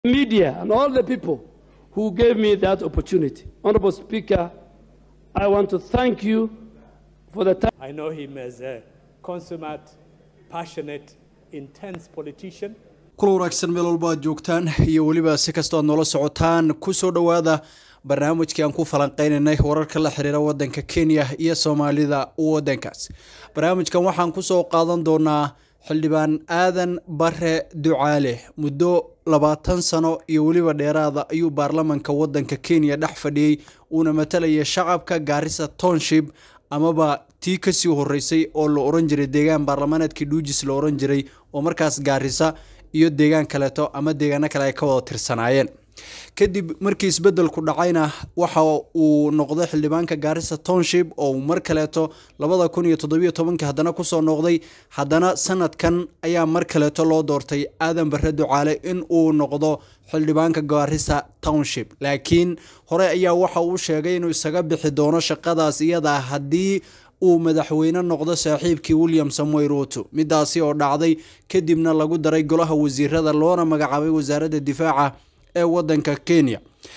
media and all the people who gave me that opportunity. Honorable Speaker, I want to thank you for the time. I know him as a consummate, passionate, intense politician. kula wanaagsan meel walba aad joogtaan iyo weliba si kastoo aad noola socotaan kusoo dhowaada barnaamijkii aan ku falanqeynaynay wararka la xiriira wadanka kenya iyo soomaalida wadankaas barnaamijkan waxaan kusoo qaadan doonaa xildhibaan aadan bare ducaale muddo labaatan sano iyo weliba dheeraada ayuu baarlamanka wadanka kenya dhex fadhiyey uuna matalaya shacabka gaarisa township amaba tii kasii horeysay oo la oran jiray deegaan baarlamaaneedkii dhuujis la oran jiray oo markaas gaarisa iyo deegaan kaleeto ama deegaano kale ay ka wada tirsanaayeen kadib markii isbedelku dhacayna waxa uu noqday xildhibaanka gaarisa township oo mar kaleeto labada kun iyo toddobiyo tobankii haddana kusoo noqday haddana sanadkan ayaa mar kaleeto loo doortay aadan bare ducaale in uu noqdo xildhibaanka gaarisa township laakiin hore ayaa waxa uu sheegay inuu isaga bixi doono shaqadaas iyada haddii uu madaxweyne noqdo saaxiibkii william samoy ruto midaasi oo dhacday kadibna lagu daray golaha wasiirada loona magacaabay wasaaradda difaaca ee wadanka kenya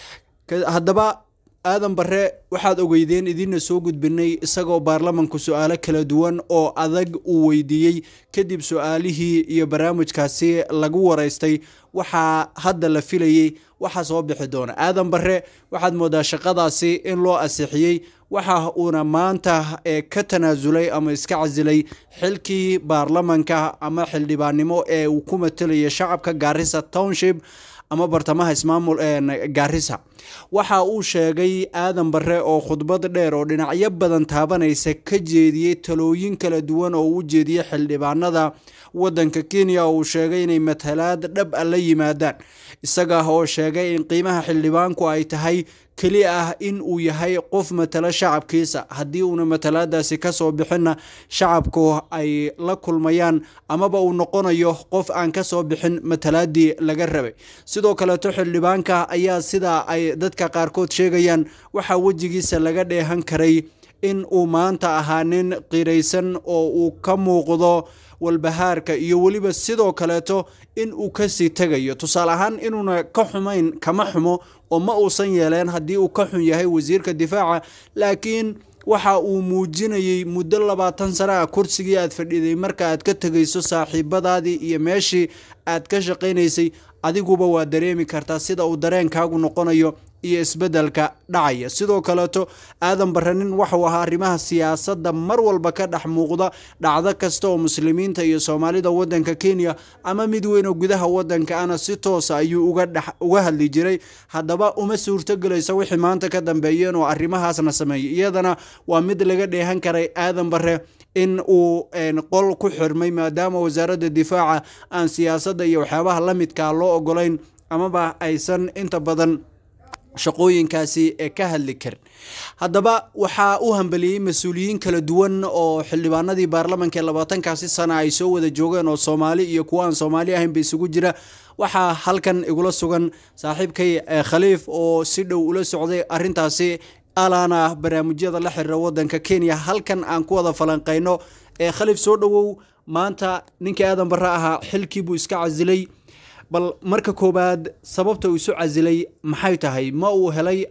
haddaba aadan bare waxaad ogeydeen idiinna soo gudbinay isagoo baarlamanku su-aalo kala duwan oo adag uu weydiiyey kadib su-aalihii iyo barnaamijkaasi lagu wareystay waxaa hadda la filayey waxaa soo bixi doona aadan bare waxaad moodaa shaqadaasi in loo asixiyey waxa uuna maanta ka tanaasulay ama iska casilay xilkii baarlamanka ama xildhibaannimo ee uu ku matalaya shacabka gaarisa township ama bartamaha ismaamul gaarisa waxa uu sheegay aadan bare oo khudbad dheer oo dhinacyo badan taabanaysa ka jeediyey talooyin kala duwan oo u jeediyey xildhibaanada wadanka kenya oo uu sheegay inay matalaad dhab a la yimaadaan isaga oo sheegay in qiimaha xildhibaanku ay tahay keli ah in uu yahay qof matalo shacabkiisa haddii uuna matalaadaasi kasoo bixinna shacabku ay la kulmayaan amaba uu noqonayo qof aan kasoo bixin matalaadii laga rabay sidoo kaleeto xildhibaanka ayaa sida ay dadka qaarkood sheegayaan waxaa wejigiisa laga dheehan karay in uu maanta ahaa nin qiraysan oo uu ka muuqdo walbahaarka iyo weliba sidoo kaleeto in uu kasii tegayo tusaale ahaan inuuna ka xumayn kama xumo oo ma uusan yeeleen haddii uu ka xun yahay wasiirka difaaca laakiin waxa uu muujinayey muddo labaatan sana ah kursigii aad fadhiday marka aad ka tegayso saaxiibadaadii iyo meeshii aad ka shaqaynaysay adiguba waa dareemi kartaa sida uu dareenkaagu noqonayo iyo isbedelka dhacaya sidoo kaleeto aadan bare nin waxuu ahaa arrimaha siyaasadda mar walba ka dhex muuqda dhacdo kasta oo muslimiinta iyo soomaalida wadanka kenya ama mid weyn oo gudaha wadanka ana si toosa ayuu uga hadli jiray haddaba uma suurtogelaysa wixii maanta ka dambeeyeen oo arrimahaasna sameeyay iyadana waa mid laga dheehan karay aadan bare in uu qol ku xirmay maadaama wasaaradda difaaca aan siyaasadda iyo waxyaabaha la midkaa loo ogolayn amaba aysan inta badan shaqooyinkaasi ee ka hadli karin haddaba waxaa u hambeliyey mas-uuliyiin kala duwan oo xildhibaanadii baarlamanka ee labaatankaasi sana ay soo wada joogeen oo soomaali iyo kuwa aan soomaali ahaynba isugu jira waxaa halkan igula sugan saaxiibkay khaliif oo si dhow ula socday arintaasi alaana barnaamijyada la xiriira wadanka kenya halkan aan ku wada falanqeyno ee khaliif soo dhowow maanta ninkii aadan bare ahaa xilkiibuu iska casilay bal marka koowaad sababta uu isu casilay maxay tahay ma uu helay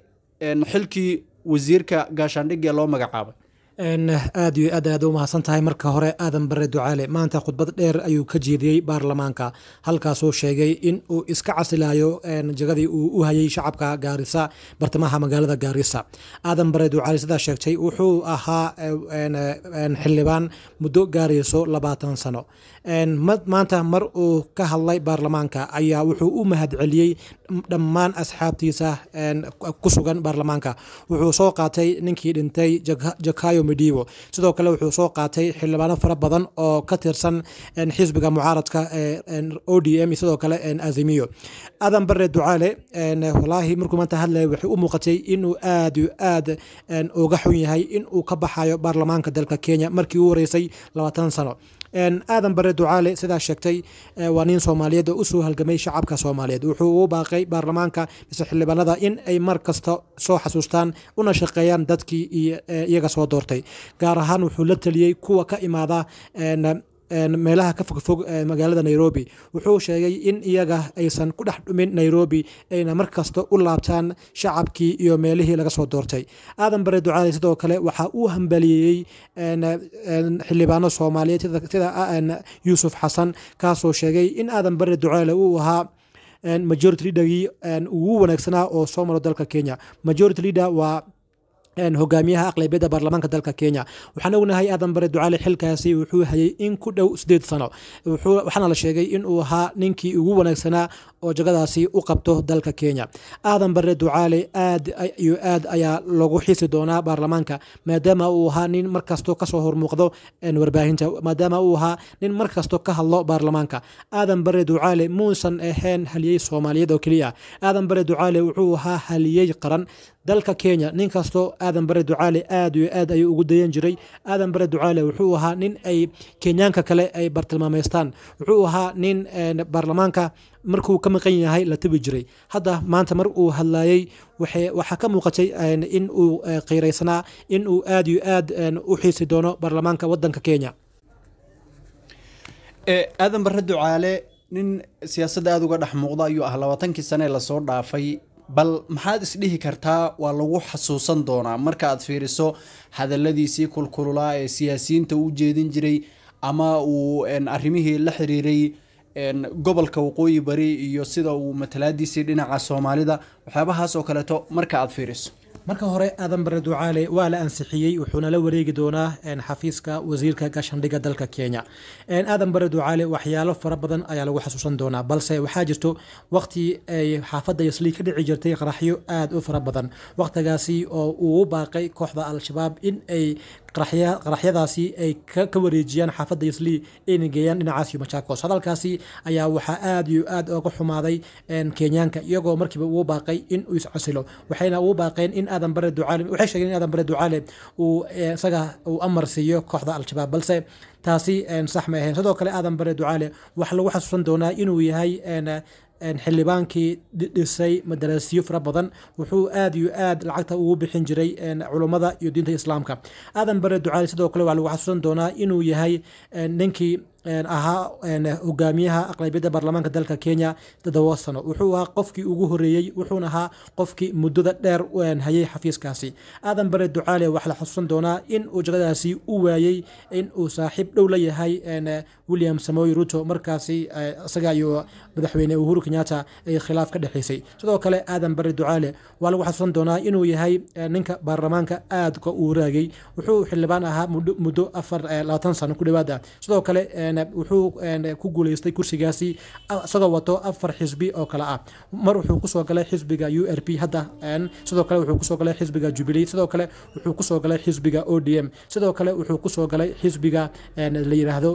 xilkii wasiirka gaashaandhig ee loo magacaabay aad iyo aad aad u mahadsan tahay marka hore aadan bare ducaale maanta khudbad dheer ayuu ka jeediyey baarlamaanka halkaasuu sheegay in uu iska casilayo jagadii uu u hayay shacabka gaarisa bartamaha magaalada gaarisa aadan bare ducaale sidaa sheegtay wuxuu ahaa xildhibaan muddo gaarayso labaatan sano maanta mar uu ka hadlay baarlamaanka ayaa wuxuu u mahadceliyey dhammaan asxaabtiisa ku sugan baarlamaanka wuxuu soo qaatay ninkii dhintay jakayo medivo sidoo kale wuxuu soo qaatay xildhibaano fara badan oo ka tirsan xisbiga mucaaradka o d m sidoo kale azimiyo aadan bare ducaale walaahi markuu maanta hadlaya waxay u muuqatay inuu aad iyo aad uga xun yahay in uu ka baxayo baarlamaanka dalka kenya markii u horeysay labaatan sano aadan bare ducaale sidaa sheegtay waa nin soomaaliyeed oo usoo halgamay shacabka soomaaliyeed wuxuu u baaqay baarlamaanka mise xildhibaanada in ay mar kasta soo xasuustaan una shaqeeyaan dadkii iyaga soo doortay gaar ahaan wuxuu la taliyey kuwa ka imaada meelaha ka fogfog magaalada nairobi wuxuu sheegay in iyaga aysan ku dhex dhumin nairobi ayna mar kasta u laabtaan shacabkii iyo meelihii laga soo doortay aadan bare ducaale sidoo kale waxa uu hambaliyeeyey xildhibaano soomaaliyeed sida yuusuf xasan kaasoo sheegay in aadan bare ducaale uu ahaa majority leadergii ugu wanaagsanaa oo soo maro dalka kenya majority leader waa hogaamiyaha aqlabiyadda baarlamaanka dalka kenya waxaan ognahay aadan bare ducaale xilkaasi wuxuu hayay in ku dhow sideed sano waxaana la sheegay in uu ahaa ninkii ugu wanaagsanaa oo jagadaasi u qabto dalka kenya aadan bare ducaale aad iyo aad ayaa lagu xiisi doonaa baarlamaanka maadaama uu ahaa nin markasto kasoo hormuuqdo warbaahinta maadaama uu ahaa nin markasto ka hadlo baarlamaanka aadan bare ducaale muusan ahayn haliyey soomaaliyeed oo keliya aadan bare ducaale wuxuu ahaa haliyey qaran dalka kenya nin kastoo aadan bare ducaale aad iyo aad ayuu ugu dayan jiray aadan bare ducaale wuxuu ahaa nin ay kenyaanka kale ay bartilmaameystaan wuxuu ahaa nin baarlamaanka markuu ka maqan yahay la tabi jiray hadda maanta mar uu hadlayey waxaa ka muuqatay in uu qiiraysanaa in uu aad iyo aad u xiisi doono baarlamaanka wadanka kenya aadan bare ducaale nin siyaasadda aada uga dhex muuqda ayuu ah labaatankii sane lasoo dhaafay bal maxaad isdhihi kartaa waa lagu xasuusan doonaa marka aad fiiriso hadaladiisii kulkululaa ee siyaasiyiinta u jeedin jiray ama uu arrimihii la xiriiray gobolka waqooyi bari iyo sida uu matalaadiisii dhinaca soomaalida waxyaabahaas oo kaleeto marka aad fiiriso marka hore aadan bare ducaale waa la ansixiyey wuxuuna la wareegi doonaa xafiiska wasiirka gaashandhiga dalka kenya aadan bare ducaale waxyaalo fara badan ayaa lagu xasuusan doonaa balse waxaa jirto waqti ay xaafadda yasli ka dhici jirtay qaraxyo aad u fara badan waqtigaasi oo uu u baaqay kooxda al-shabaab in ay qaraxyadaasi ay ka wareejiyaan xaafadda yasli ayna geeyaan dhinacaas iyo machakos hadalkaasi ayaa waxaa aad iyo aad oga xumaaday kenyaanka iyagoo markiiba uu baaqay in uu iscasilo waxayna uu baaqeen in aadan bare ducaale waxay sheegeen in aadan bare ducaale uu isaga uu amar siiyo kooxda al-shabaab balse taasi sax ma ahayn sidoo kale aadan bare ducaale waxaa lagu xasuusan doonaa inuu yahay xildhibaankii dhisay madarasiyo fara badan wuxuu aad iyo aad lacagta ugu bixin jiray culummada iyo diinta islaamka aadan bare ducaale sidoo kale waxaa lagu xasuusan doonaa inuu yahay ninkii ahaa hogaamiyaha aqlabiyadda baarlamaanka dalka kenya toddoba sano wuxuu ahaa qofkii ugu horeeyey wuxuuna ahaa qofkii muddada dheer hayay xafiiskaasi aadan bare ducaale waxaa la xasuusan doonaa in uu jagadaasi u waayey in uu saaxiib dhow la yahay william samoy ruto markaasi isaga iyo madaxweyne uhuru kenyatta ay khilaaf ka dhexaysay sidoo kale aadan bare ducaale waa lagu xasuusan doonaa inuu yahay ninka baarlamaanka aadka uu raagay wuxuu xildhibaan ahaa muddo afar labaatan sano ku dhawaada sidoo kale wuxuu ku guuleystay kursigaasi isagoo wato afar xisbi oo kale ah mar wuxuu kusoo galay xisbiga u r p hadda sidoo kale wuxuu kusoo galay xisbiga jubilee sidoo kale wuxuu kusoo galay xisbiga o d m sidoo kale wuxuu kusoo galay xisbiga la yiraahdo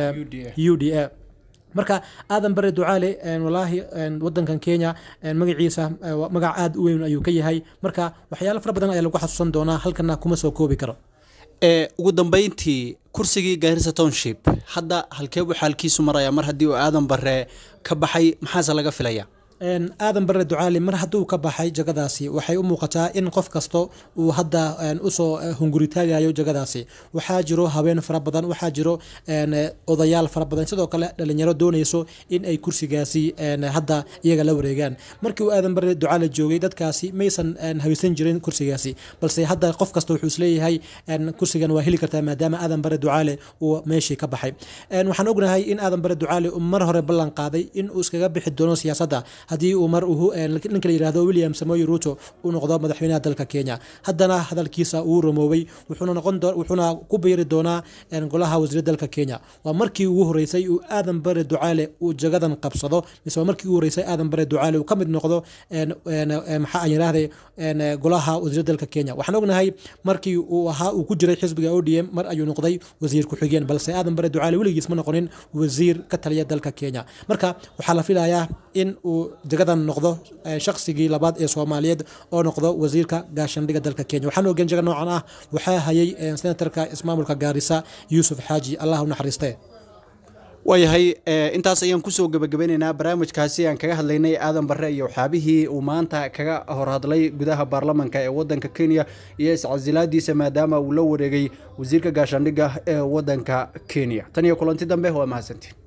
u d a marka aadan bare ducaale walaahi wadankan kenya magaciisa magac aada u weyn ayuu ka yahay marka waxyaalo fara badan ayaa lagu xasuusan doonaa halkana kuma soo koobi karo ugu dambeyntii kursigii gaarisa township hadda halkeebu xaalkiisu maraya mar haddii uu aadan bare ka baxay maxaase laga filaya aadan bare ducaali mar hadduu ka baxay jagadaasi waxay u muuqataa in qof kasta uu hadda usoo hunguritaagayo jagadaasi waxaa jiro haween fara badan waxaa jiro odayaal fara badan sidoo kale dhalinyaro doonayso in ay kursigaasi hadda iyaga la wareegaan markii uu aadan bare ducaale joogay dadkaasi maysan haysan jirin kursigaasi balse hadda qof kasta wuxuu isleeyahay kursigan waa heli kartaa maadaama aadan bare ducaale uu meeshii ka baxay waxaan ognahay in aadan bare ducaale uu mar hore ballan qaaday in uu iskaga bixi doono siyaasadda haddii uu mar ninka la yihahdo william samoy ruto uu noqdo madaxweynaha dalka kenya haddana hadalkiisa uu rumoobay wuxuuna noqon wuxuuna ku biiri doonaa golaha wasiirada dalka kenya waa markii ugu horeysay uu aadan bare ducaale uu jagadan qabsado mise waa markii ugu horeysay aadan bare ducaale uu ka mid noqdo maxaa aan yidhaahday golaha wasiirada dalka kenya waxaan ognahay markii uu ahaa uu ku jiray xisbiga o d m mar ayuu noqday wasiir ku-xigeen balse aadan bare ducaale weligiis ma noqonin wasiir ka taliya dalka kenya marka waxaa la filayaa in uu jagadan noqdo shaqsigii labaad ee soomaaliyeed oo noqdo wasiirka gaashandhiga dalka kenya waxaan ogen jaga noocan ah waxaa hayay senatarka ismaamulka gaarisa yuusuf xaaji allah u naxariiste waayahay intaas ayaan kusoo gebagabeyneynaa barnaamijkaasi aan kaga hadlaynay aadan barre iyo waxyaabihii uu maanta kaga horhadlay gudaha baarlamanka ee wadanka kenya iyo iscasilaadiisa maadaama uu la wareegay wasiirka gaashaandhigga ee wadanka kenya tan iyo kulanti dambe waa mahadsantiin